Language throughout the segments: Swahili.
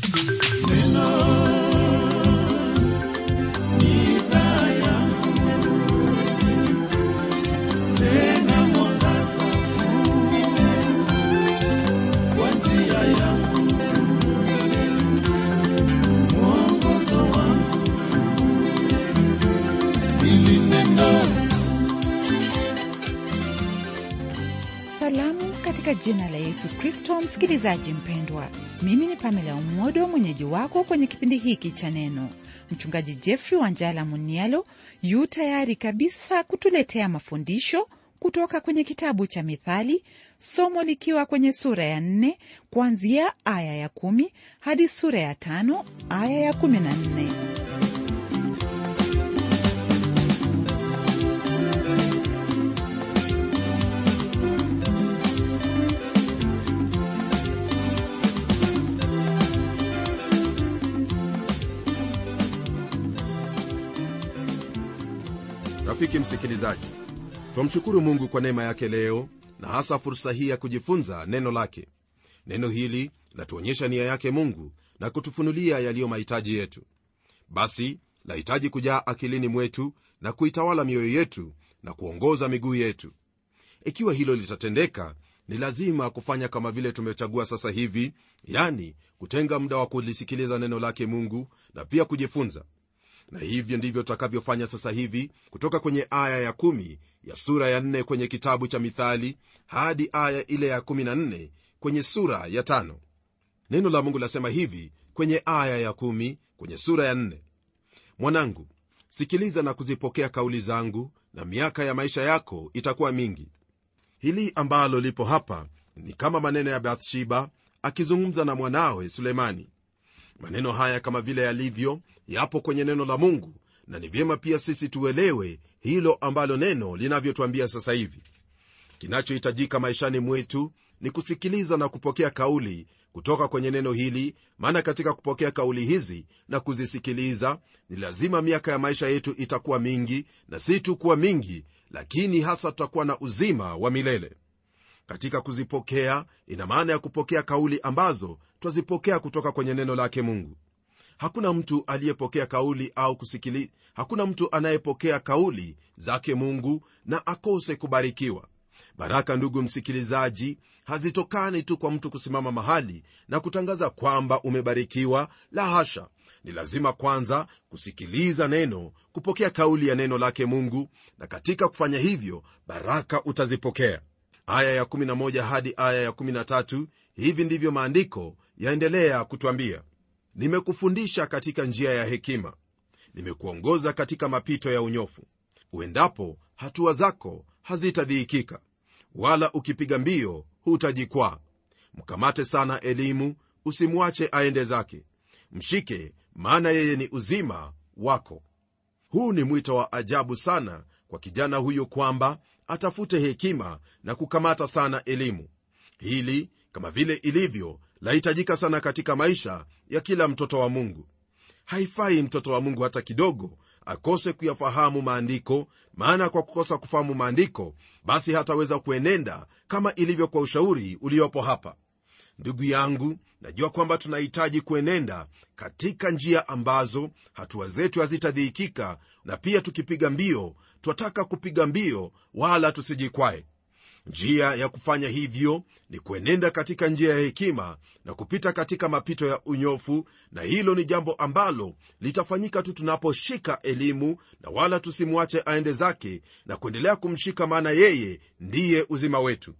Salamu katika jina la Yesu Kristo. Msikilizaji mpendwa, mimi ni Pamela Umodo, mwenyeji wako kwenye kipindi hiki cha Neno. Mchungaji Jeffrey Wanjala Munialo yu tayari kabisa kutuletea mafundisho kutoka kwenye kitabu cha Mithali, somo likiwa kwenye sura ya nne kuanzia aya ya kumi hadi sura ya tano aya ya kumi na nne. rafiki msikilizaji twamshukuru mungu kwa neema yake leo na hasa fursa hii ya kujifunza neno lake neno hili latuonyesha nia yake mungu na kutufunulia yaliyo mahitaji yetu basi lahitaji kujaa akilini mwetu na kuitawala mioyo yetu na kuongoza miguu yetu ikiwa hilo litatendeka ni lazima kufanya kama vile tumechagua sasa hivi yani kutenga muda wa kulisikiliza neno lake mungu na pia kujifunza na hivyo ndivyo tutakavyofanya sasa hivi kutoka kwenye aya ya kumi ya sura ya nne kwenye kitabu cha mithali hadi aya ile ya kumi na nne kwenye sura ya tano neno la mungu lasema hivi kwenye aya ya kumi kwenye sura ya nne mwanangu sikiliza na kuzipokea kauli zangu na miaka ya maisha yako itakuwa mingi hili ambalo lipo hapa ni kama maneno ya bathsheba akizungumza na mwanawe sulemani maneno haya kama vile yalivyo yapo kwenye neno la mungu na ni vyema pia sisi tuelewe hilo ambalo neno linavyotwambia sasa hivi kinachohitajika maishani mwetu ni kusikiliza na kupokea kauli kutoka kwenye neno hili maana katika kupokea kauli hizi na kuzisikiliza ni lazima miaka ya maisha yetu itakuwa mingi na si tu kuwa mingi lakini hasa tutakuwa na uzima wa milele katika kuzipokea ina maana ya kupokea kauli ambazo twazipokea kutoka kwenye neno lake mungu hakuna mtu aliyepokea kauli au kusikili hakuna mtu anayepokea kauli zake mungu na akose kubarikiwa baraka ndugu msikilizaji hazitokani tu kwa mtu kusimama mahali na kutangaza kwamba umebarikiwa la hasha ni lazima kwanza kusikiliza neno kupokea kauli ya neno lake mungu na katika kufanya hivyo baraka utazipokea aya ya11 hadi aya ya13 hivi ndivyo maandiko yaendelea kutwambia nimekufundisha katika njia ya hekima nimekuongoza katika mapito ya unyofu uendapo hatua zako hazitadhiikika wala ukipiga mbio hutajikwaa mkamate sana elimu usimwache aende zake mshike maana yeye ni uzima wako huu ni mwito wa ajabu sana kwa kijana huyu kwamba atafute hekima na kukamata sana elimu hili kama vile ilivyo lahitajika sana katika maisha ya kila mtoto wa mungu haifai mtoto wa mungu hata kidogo akose kuyafahamu maandiko maana kwa kukosa kufahamu maandiko basi hataweza kuenenda kama ilivyo kwa ushauri uliopo hapa ndugu yangu najua kwamba tunahitaji kuenenda katika njia ambazo hatua zetu hazitadhiikika na pia tukipiga mbio twataka kupiga mbio wala tusijikwae njia ya kufanya hivyo ni kuenenda katika njia ya hekima na kupita katika mapito ya unyofu na hilo ni jambo ambalo litafanyika tu tunaposhika elimu na wala tusimwache aende zake na kuendelea kumshika maana yeye ndiye uzima wetu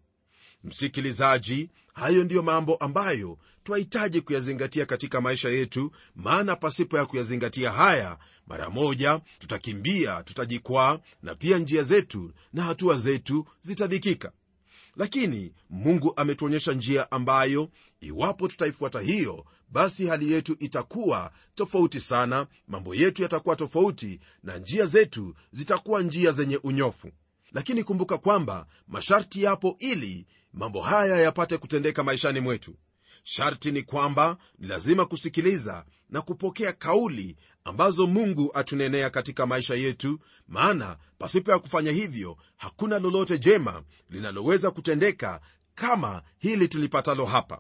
msikilizaji hayo ndiyo mambo ambayo twahitaji kuyazingatia katika maisha yetu maana pasipo ya kuyazingatia haya mara moja tutakimbia tutajikwaa na pia njia zetu na hatua zetu zitadhikika lakini mungu ametuonyesha njia ambayo iwapo tutaifuata hiyo basi hali yetu itakuwa tofauti sana mambo yetu yatakuwa tofauti na njia zetu zitakuwa njia zenye unyofu lakini kumbuka kwamba masharti yapo ili mambo haya yapate kutendeka maishani mwetu sharti ni kwamba ni lazima kusikiliza na kupokea kauli ambazo mungu atunenea katika maisha yetu maana pasipo ya kufanya hivyo hakuna lolote jema linaloweza kutendeka kama hili tulipatalo hapa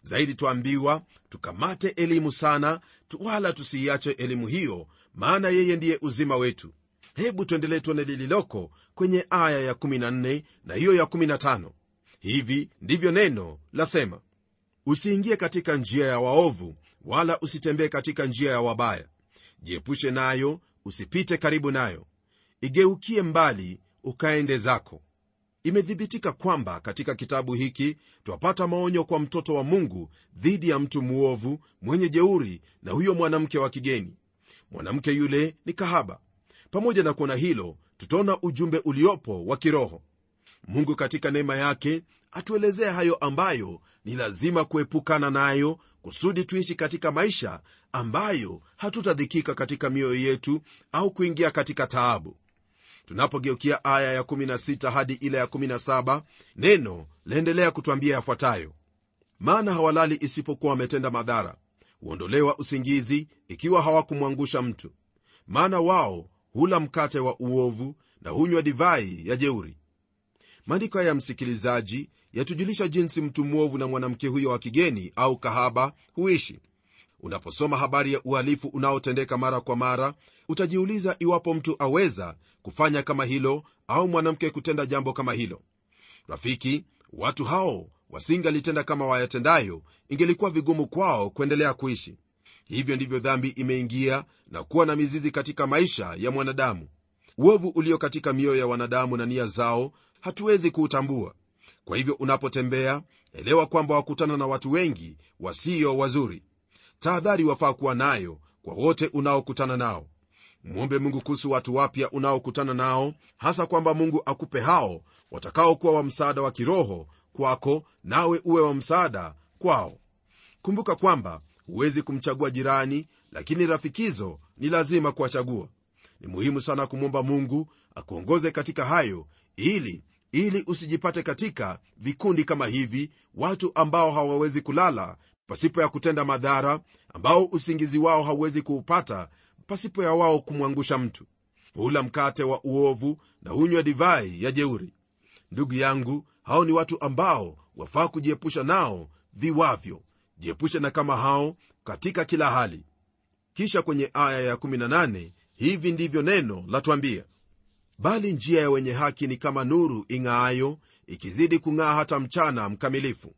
zaidi twaambiwa tukamate elimu sana wala tusiiache elimu hiyo maana yeye ndiye uzima wetu hebu tuendelee tuone lililoko kwenye aya ya14 na hiyo ya15 hivi ndivyo neno lasema usiingie katika njia ya waovu wala usitembee katika njia ya wabaya jiepushe nayo usipite karibu nayo igeukie mbali ukaende zako imethibitika kwamba katika kitabu hiki twapata maonyo kwa mtoto wa mungu dhidi ya mtu mwovu mwenye jeuri na huyo mwanamke wa kigeni mwanamke yule ni kahaba pamoja na kuona hilo tutaona ujumbe uliopo wa kiroho mungu katika neema yake atuelezea hayo ambayo ni lazima kuepukana nayo kusudi tuishi katika maisha ambayo hatutadhikika katika mioyo yetu au kuingia katika taabu tunapogeukia aya ya 16 hadi ile ya 17 neno laendelea kutwambia yafuatayo maana hawalali isipokuwa wametenda madhara huondolewa usingizi ikiwa hawakumwangusha mtu maana wao hula mkate wa uovu na hunywa divai ya jeuri maandiko haya ya msikilizaji yatujulisha jinsi mtu mwovu na mwanamke huyo wa kigeni au kahaba huishi unaposoma habari ya uhalifu unaotendeka mara kwa mara utajiuliza iwapo mtu aweza kufanya kama hilo au mwanamke kutenda jambo kama hilo rafiki watu hao wasingalitenda kama wayatendayo ingelikuwa vigumu kwao kuendelea kuishi hivyo ndivyo dhambi imeingia na kuwa na mizizi katika maisha ya mwanadamu uovu ulio katika mioyo ya wanadamu na nia zao hatuwezi kuutambua kwa hivyo unapotembea elewa kwamba wakutana na watu wengi wasio wazuri tahadhari wafaa kuwa nayo kwa wote unaokutana nao mwombe mungu kuhusu watu wapya unaokutana nao hasa kwamba mungu akupe hao watakaokuwa wa msaada wa kiroho kwako nawe uwe wa msaada kwao kumbuka kwamba huwezi kumchagua jirani lakini rafikizo ni lazima kuwachagua ni muhimu sana kumwomba mungu akuongoze katika hayo ili ili usijipate katika vikundi kama hivi watu ambao hawawezi kulala pasipo ya kutenda madhara ambao usingizi wao hauwezi kuupata pasipo ya wao kumwangusha mtu hula mkate wa uovu na hunywa divai ya jeuri ndugu yangu hao ni watu ambao wafaa kujiepusha nao viwavyo jiepushe na kama hao katika kila hali kisha kwenye aya ya18 hivi ndivyo neno latwambia bali njia ya wenye haki ni kama nuru ing'aayo ikizidi kung'aa hata mchana mkamilifu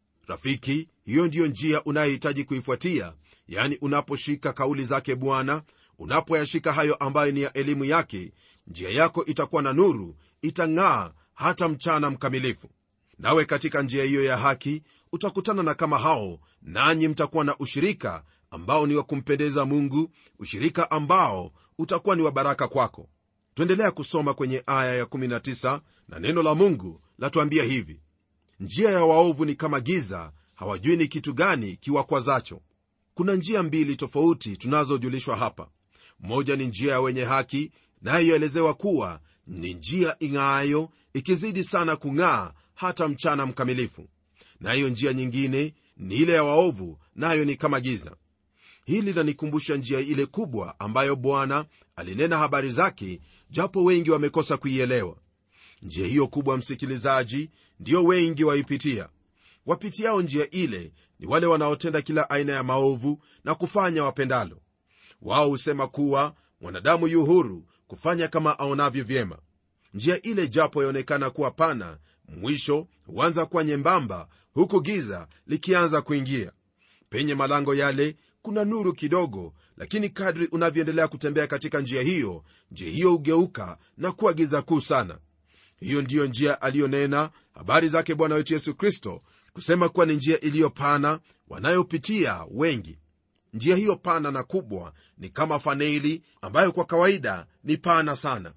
rafiki hiyo ndiyo njia unayohitaji kuifuatia yani unaposhika kauli zake bwana unapoyashika hayo ambayo ni ya elimu yake njia yako itakuwa na nuru itang'aa hata mchana mkamilifu nawe katika njia hiyo ya haki utakutana na kama hao nanyi mtakuwa na ushirika ambao ni wa kumpendeza mungu ushirika ambao utakuwa ni wa baraka kwako twaendelea kusoma kwenye aya ya19 na neno la mungu latuambia hivi njia ya waovu ni kama giza hawajui ni kitu gani kiwakwazacho kuna njia mbili tofauti tunazojulishwa hapa moja ni njia ya wenye haki nayo yaelezewa kuwa ni njia ing'aayo ikizidi sana kung'aa hata mchana mkamilifu nayo njia nyingine ni ile ya waovu nayo ni kama giza hili linanikumbusha njia ile kubwa ambayo bwana alinena habari zake japo wengi wamekosa kuielewa njia hiyo kubwa msikilizaji ndiyo wengi waipitia wapitiao njia ile ni wale wanaotenda kila aina ya maovu na kufanya wapendalo wao husema kuwa mwanadamu yu huru kufanya kama aonavyo vyema njia ile japo yaonekana kuwa pana mwisho huanza kuwa nyembamba huku giza likianza kuingia penye malango yale kuna nuru kidogo lakini kadri unavyoendelea kutembea katika njia hiyo njia hiyo hugeuka na kuwa giza kuu sana hiyo ndiyo njia aliyonena habari zake bwana wetu yesu kristo kusema kuwa ni njia iliyopana wanayopitia wengi njia hiyo pana na kubwa ni kama faneili ambayo kwa kawaida ni pana sana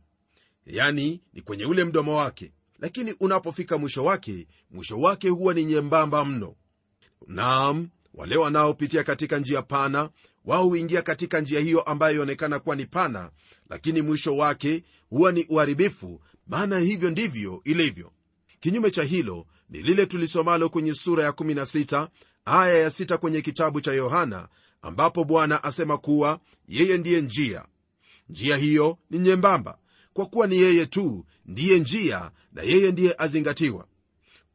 yani ni kwenye ule mdomo wake lakini unapofika mwisho wake mwisho wake huwa ni nyembamba mno naam wale wanaopitia katika njia pana wao huingia katika njia hiyo ambayo ionekana kuwa ni pana lakini mwisho wake huwa ni uharibifu maana hivyo ndivyo ilivyo kinyume cha hilo ni lile tulisomalo kwenye sura ya 16 aya ya 6 kwenye kitabu cha yohana ambapo bwana asema kuwa yeye ndiye njia njia hiyo ni nyembamba kwa kuwa ni yeye tu ndiye njia na yeye ndiye azingatiwa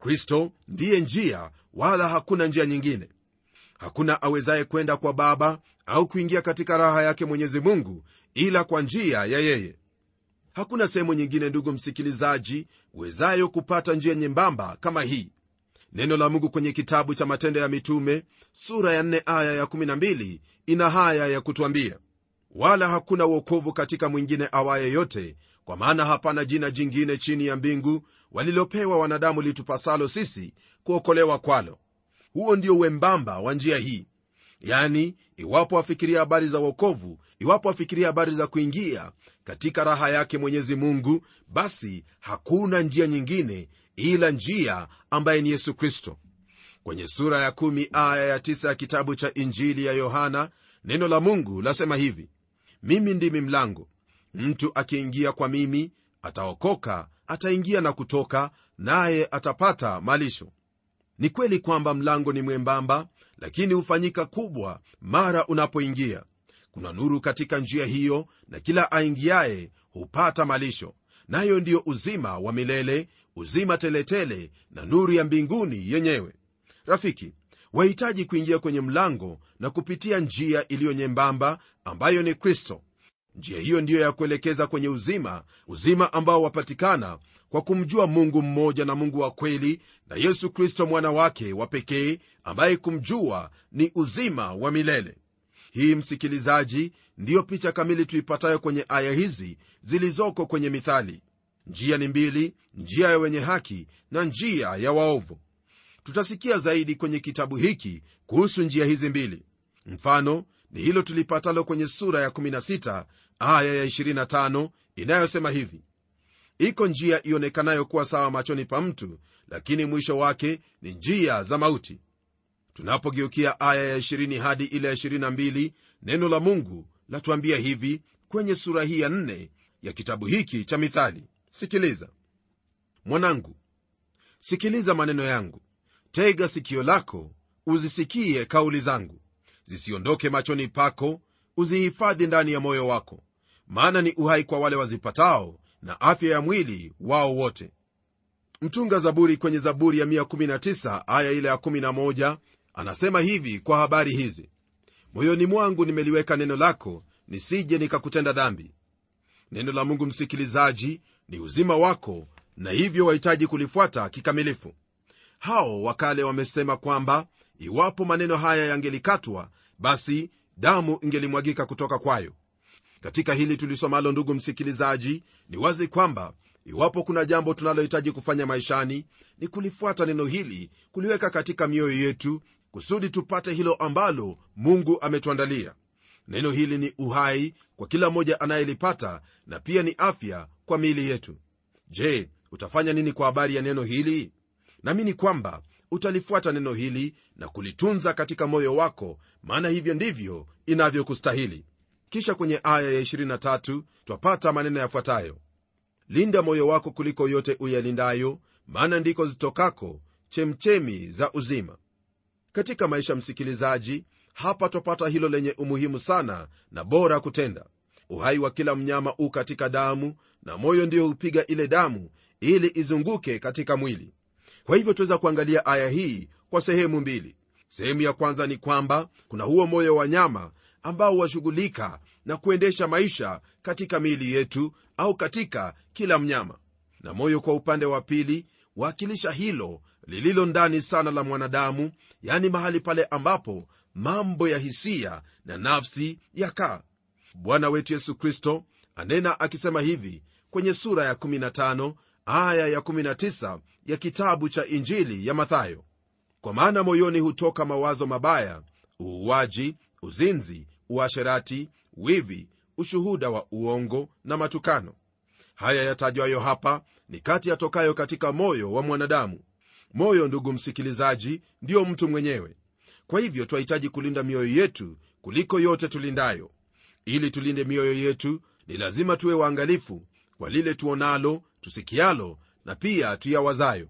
kristo ndiye njia wala hakuna njia nyingine hakuna awezaye kwenda kwa baba au kuingia katika raha yake mwenyezi mungu ila kwa njia ya yeye hakuna sehemu nyingine ndugu msikilizaji uwezayo kupata njia nyembamba kama hii neno la mungu kwenye kitabu cha matendo ya mitume sura ya 4 aya ya 12 ina haya ya kutwambia wala hakuna uokovu katika mwingine awaye yote kwa maana hapana jina jingine chini ya mbingu walilopewa wanadamu litupasalo sisi kuokolewa kwalo huo ndio wembamba wa njia hii yani iwapo wafikiria habari za uokovu iwapo wafikiria habari za kuingia katika raha yake mwenyezi mungu basi hakuna njia nyingine ila njia ambaye ni yesu kristo kwenye sura ya 1 aya ya 9 ya kitabu cha injili ya yohana neno la mungu lasema hivi mimi ndimi mlango mtu akiingia kwa mimi ataokoka ataingia na kutoka naye atapata malisho ni kweli kwamba mlango ni mwembamba lakini hufanyika kubwa mara unapoingia kuna nuru katika njia hiyo na kila aingiaye hupata malisho nayo ndiyo uzima wa milele uzima teletele na nuru ya mbinguni yenyewe rafiki wahitaji kuingia kwenye mlango na kupitia njia iliyo nyembamba ambayo ni kristo njia hiyo ndiyo ya kuelekeza kwenye uzima uzima ambao wapatikana kwa kumjua mungu mmoja na mungu wa kweli na yesu kristo mwana wake wa pekee ambaye kumjua ni uzima wa milele hii msikilizaji ndiyo picha kamili tuipatayo kwenye aya hizi zilizoko kwenye mithali njia ni mbili njia ya wenye haki na njia ya waovu tutasikia zaidi kwenye kitabu hiki kuhusu njia hizi mbili mfano ni hilo tulipatalo kwenye sura ya 16 aya ya 25 inayosema hivi iko njia ionekanayo kuwa sawa machoni pa mtu lakini mwisho wake ni njia za mauti tunapogeukia aya ya 20 hadi ile ya 22 neno la mungu latuambia hivi kwenye sura hii ya 4 ya kitabu hiki cha mithali sikiliza mwanangu sikiliza maneno yangu tega sikio lako uzisikie kauli zangu zisiondoke machoni pako uzihifadhi ndani ya moyo wako maana ni uhai kwa wale wazipatao na afya ya mwili wao wote mtunga zaburi kwenye zaburi ya 119 aya ile ya 11 anasema hivi kwa habari hizi moyoni mwangu nimeliweka neno lako nisije nikakutenda dhambi neno la mungu msikilizaji ni uzima wako na hivyo wahitaji kulifuata kikamilifu hao wakale wamesema kwamba iwapo maneno haya yangelikatwa basi damu ingelimwagika kutoka kwayo katika hili tulisomalo ndugu msikilizaji ni wazi kwamba iwapo kuna jambo tunalohitaji kufanya maishani ni kulifuata neno hili kuliweka katika mioyo yetu kusudi tupate hilo ambalo mungu ametuandalia neno hili ni uhai kwa kila mmoja anayelipata na pia ni afya kwa miili yetu je utafanya nini kwa habari ya neno hili naamini kwamba utalifuata neno hili na kulitunza katika moyo wako maana hivyo ndivyo inavyokustahili kisha kwenye aya ya 23 twapata maneno yafuatayo linda moyo wako kuliko yote uyalindayo maana ndiko zitokako chemchemi za uzima katika maisha msikilizaji hapa twapata hilo lenye umuhimu sana na bora kutenda uhai wa kila mnyama u katika damu na moyo ndio hupiga ile damu ili izunguke katika mwili kwa hivyo tuweza kuangalia aya hii kwa sehemu mbili sehemu ya kwanza ni kwamba kuna huo moyo wa nyama ambao washughulika na kuendesha maisha katika miili yetu au katika kila mnyama na moyo kwa upande wa pili waakilisha hilo lililo ndani sana la mwanadamu yani mahali pale ambapo mambo ya hisia na nafsi yakaa bwana wetu yesu kristo anena akisema hivi kwenye sura ya 15 aya ya 19 ya kitabu cha injili ya mathayo kwa maana moyoni hutoka mawazo mabaya uuaji uzinzi uasherati wivi ushuhuda wa uongo na matukano haya yatajwayo hapa ni kati yatokayo katika moyo wa mwanadamu moyo ndugu msikilizaji ndiyo mtu mwenyewe kwa hivyo twahitaji kulinda mioyo yetu kuliko yote tulindayo ili tulinde mioyo yetu ni lazima tuwe waangalifu kwa lile tuonalo tusikialo na pia tuyawazayo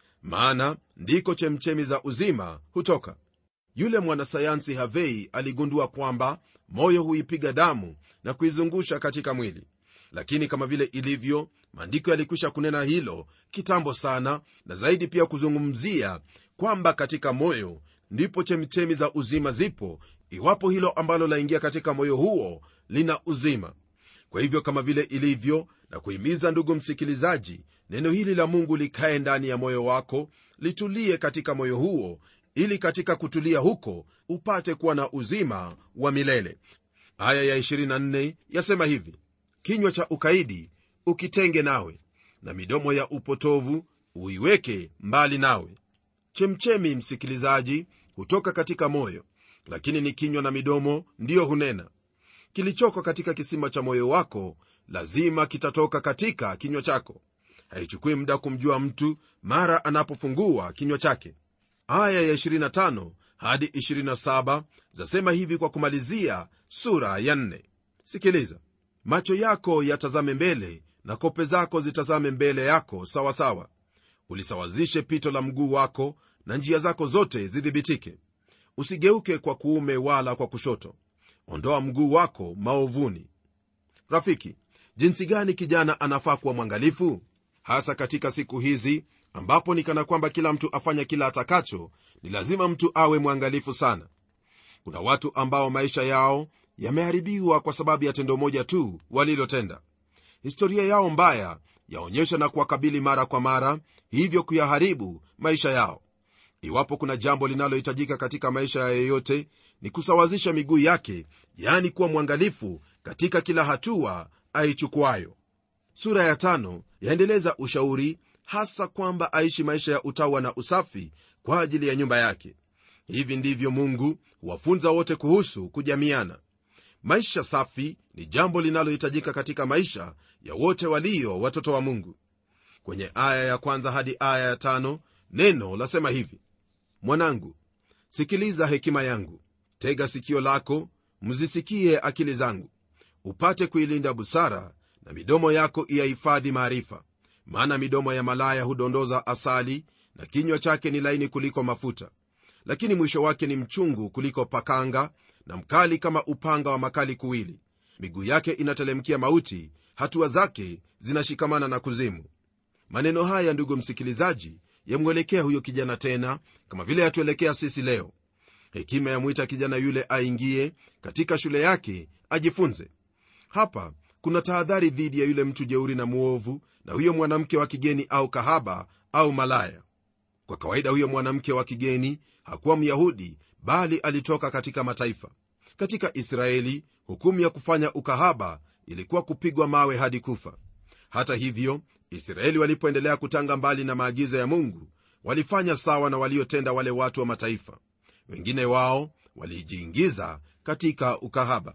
maana ndiko chemchemi za uzima hutoka yule mwanasayansi havei aligundua kwamba moyo huipiga damu na kuizungusha katika mwili lakini kama vile ilivyo maandiko yalikwisha kunena hilo kitambo sana na zaidi pia kuzungumzia kwamba katika moyo ndipo chemichemi za uzima zipo iwapo hilo ambalo laingia katika moyo huo lina uzima kwa hivyo kama vile ilivyo na kuhimiza ndugu msikilizaji neno hili la mungu likae ndani ya moyo wako litulie katika moyo huo ili katika kutulia huko upate kuwa na uzima wa milele aya ya 24 yasema hivi kinywa cha ukaidi ukitenge nawe na midomo ya upotovu uiweke mbali nawe chemchemi msikilizaji hutoka katika moyo lakini ni kinywa na midomo ndiyo hunena kilichoko katika kisima cha moyo wako lazima kitatoka katika kinywa chako haichukui muda kumjua mtu mara anapofungua kinywa chake aya ya 25 hadi 27 zasema hivi kwa kumalizia sura ya 4 sikiliza macho yako yatazame mbele na kope zako zitazame mbele yako sawasawa sawa. ulisawazishe pito la mguu wako na njia zako zote zidhibitike usigeuke kwa kuume wala kwa kushoto ondoa mguu wako maovuni rafiki jinsi gani kijana anafaa kuwa mwangalifu hasa katika siku hizi ambapo ni kana kwamba kila mtu afanya kila atakacho ni lazima mtu awe mwangalifu sana kuna watu ambao maisha yao yameharibiwa kwa sababu ya tendo moja tu walilotenda historia yao mbaya yaonyesha na kuwakabili mara kwa mara hivyo kuyaharibu maisha yao iwapo kuna jambo linalohitajika katika maisha ya yeyote ni kusawazisha miguu yake yaani kuwa mwangalifu katika kila hatua aichukuayo sura ya tano yaendeleza ushauri hasa kwamba aishi maisha ya utawa na usafi kwa ajili ya nyumba yake hivi ndivyo mungu huwafunza wote kuhusu kujamiana maisha safi ni jambo linalohitajika katika maisha ya wote walio watoto wa mungu kwenye aya ya kwanza hadi aya ya tano neno lasema hivi mwanangu sikiliza hekima yangu tega sikio lako mzisikie akili zangu upate kuilinda busara na midomo yako iyahifadhi maarifa maana midomo ya malaya hudondoza asali na kinywa chake ni laini kuliko mafuta lakini mwisho wake ni mchungu kuliko pakanga na mkali kama upanga wa makali kuwili miguu yake inatelemkia mauti hatua zake zinashikamana na kuzimu maneno haya ndugu msikilizaji yamwelekea huyo kijana tena kama vile yatuelekea sisi leo hekima yamwita kijana yule aingie katika shule yake ajifunze hapa kuna tahadhari dhidi ya yule mtu jeuri na mwovu na huyo mwanamke wa kigeni au kahaba au malaya kwa kawaida huyo mwanamke wa kigeni hakuwa myahudi bali alitoka katika mataifa katika israeli hukumu ya kufanya ukahaba ilikuwa kupigwa mawe hadi kufa hata hivyo israeli walipoendelea kutanga mbali na maagizo ya mungu walifanya sawa na waliotenda wale watu wa mataifa wengine wao walijiingiza katika ukahaba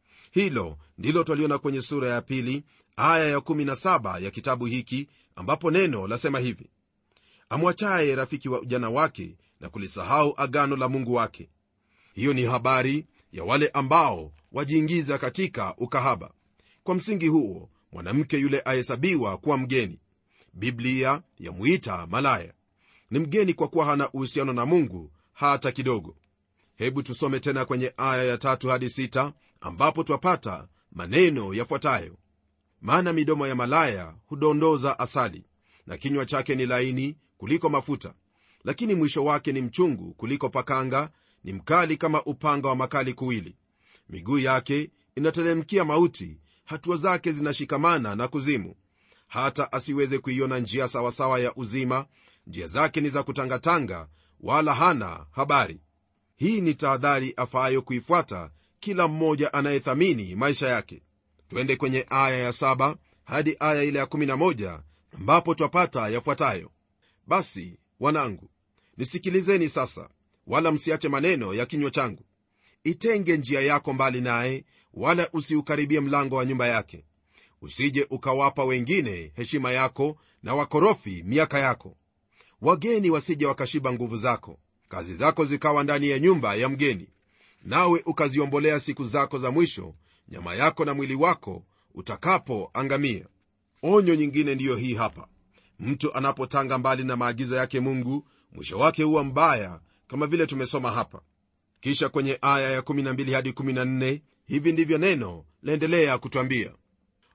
hilo ndilo twaliona kwenye sura ya pili aya ya17 ya kitabu hiki ambapo neno lasema hivi amwachaye rafiki wa ujana wake na kulisahau agano la mungu wake hiyo ni habari ya wale ambao wajiingiza katika ukahaba kwa msingi huo mwanamke yule ahesabiwa kuwa mgeni biblia yamuita malaya ni mgeni kwa kuwa hana uhusiano na mungu hata kidogo hebu tusome tena kwenye aya ya tatu hadi sita ambapo twapata maneno yafuatayo maana midomo ya malaya hudondoza asali na kinywa chake ni laini kuliko mafuta lakini mwisho wake ni mchungu kuliko pakanga ni mkali kama upanga wa makali kuwili miguu yake inatelemkia mauti hatua zake zinashikamana na kuzimu hata asiweze kuiona njia sawasawa ya uzima njia zake ni za kutangatanga wala hana habari hii ni tahadhari afaayo kuifuata kila mmoja anayethamini maisha yake twende kwenye aya ya saba hadi aya ile ya 11 ambapo twapata yafuatayo basi wanangu nisikilizeni sasa wala msiache maneno ya kinywa changu itenge njia yako mbali naye wala usiukaribie mlango wa nyumba yake usije ukawapa wengine heshima yako na wakorofi miaka yako wageni wasije wakashiba nguvu zako kazi zako zikawa ndani ya nyumba ya mgeni nawe ukaziombolea siku zako za mwisho nyama yako na mwili wako utakapoangamia onyo nyingine ndiyo hii hapa mtu anapotanga mbali na maagizo yake mungu mwisho wake huwa mbaya kama vile tumesoma hapa kisha kwenye aya ya 12 hadi 14 hivi ndivyo neno laendelea kutwambia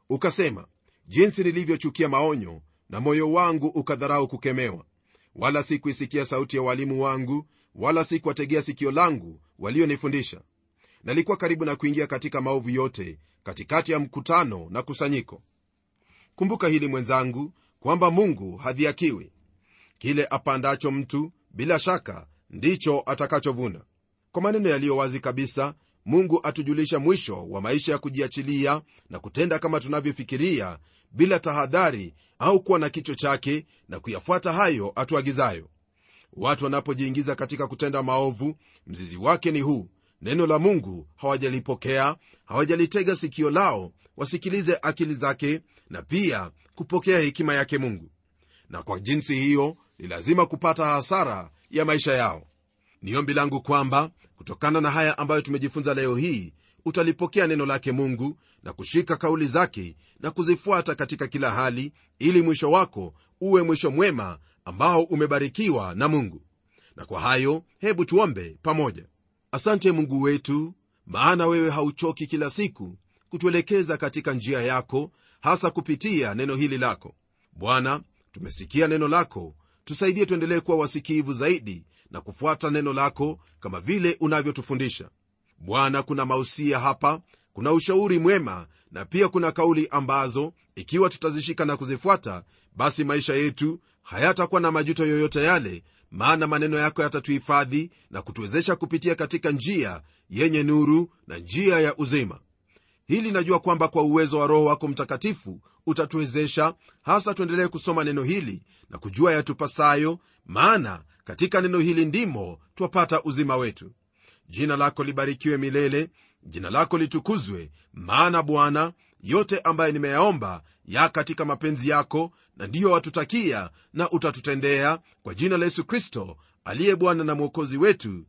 ukasema jinsi nilivyochukia maonyo na moyo wangu ukadharau kukemewa wala sikuisikia sauti ya walimu wangu wala sikuwategea sikio langu walionifundisha nalikuwa karibu na kuingia katika maovu yote katikati ya mkutano na kusanyiko kumbuka hili mwenzangu kwamba mungu hadhiakiwi kile apandacho mtu bila shaka ndicho atakachovuna kwa maneno yaliyo wazi kabisa mungu atujulisha mwisho wa maisha ya kujiachilia na kutenda kama tunavyofikiria bila tahadhari au kuwa na kichwa chake na kuyafuata hayo atuagizayo watu wanapojiingiza katika kutenda maovu mzizi wake ni huu neno la mungu hawajalipokea hawajalitega sikio lao wasikilize akili zake na pia kupokea hekima yake mungu na kwa jinsi hiyo ni lazima kupata hasara ya maisha yao ni ombi langu kwamba kutokana na haya ambayo tumejifunza leo hii utalipokea neno lake mungu na kushika kauli zake na kuzifuata katika kila hali ili mwisho wako uwe mwisho mwema ambao umebarikiwa na mungu na kwa hayo hebu tuombe pamoja asante mungu wetu maana wewe hauchoki kila siku kutuelekeza katika njia yako hasa kupitia neno hili lako bwana tumesikia neno lako tusaidie tuendelee kuwa wasikivu zaidi na kufuata neno lako kama vile unavyotufundisha bwana kuna mausia hapa kuna ushauri mwema na pia kuna kauli ambazo ikiwa tutazishika na kuzifuata basi maisha yetu hayatakuwa na majuto yoyote yale maana maneno yako yatatuhifadhi na kutuwezesha kupitia katika njia yenye nuru na njia ya uzima hili najua kwamba kwa uwezo wa roho wako mtakatifu utatuwezesha hasa tuendelee kusoma neno hili na kujua yatupasayo maana katika neno hili ndimo twapata uzima wetu jina lako libarikiwe milele jina lako litukuzwe maana bwana yote ambaye nimeyaomba ya katika mapenzi yako na ndiyo watutakia na utatutendea kwa jina la yesu kristo aliye bwana na mwokozi wetu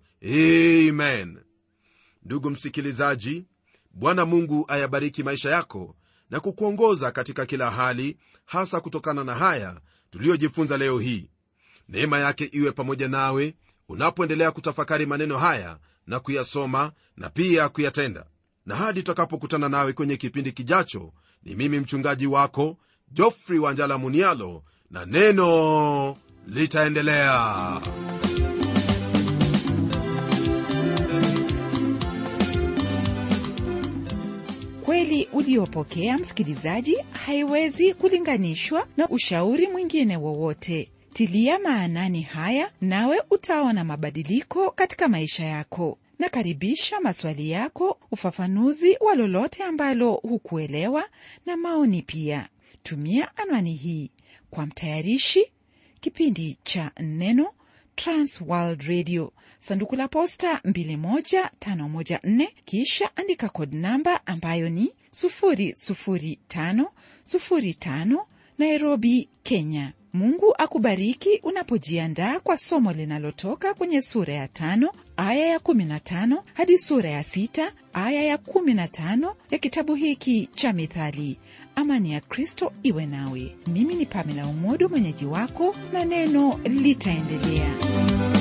amen ndugu msikilizaji bwana mungu ayabariki maisha yako na kukuongoza katika kila hali hasa kutokana na haya tuliyojifunza leo hii neema yake iwe pamoja nawe unapoendelea kutafakari maneno haya na kuyasoma na pia kuyatenda na hadi tutakapokutana nawe kwenye kipindi kijacho ni mimi mchungaji wako jofri wanjala munialo na neno litaendelea kweli uliopokea msikilizaji haiwezi kulinganishwa na ushauri mwingine wowote tilia maanani haya nawe utaona mabadiliko katika maisha yako nakaribisha maswali yako ufafanuzi wa lolote ambalo hukuelewa na maoni pia tumia anwani hii kwa mtayarishi kipindi cha neno transworld radio sanduku la posta 21514 kisha andika kod namba ambayo ni 00505 nairobi kenya mungu akubariki unapojiandaa kwa somo linalotoka kwenye sura ya tano aya ya 15 hadi sura ya sita aya ya 15 ya kitabu hiki cha mithali amani ya kristo iwe nawe mimi ni pamela umodo mwenyeji wako na neno litaendelea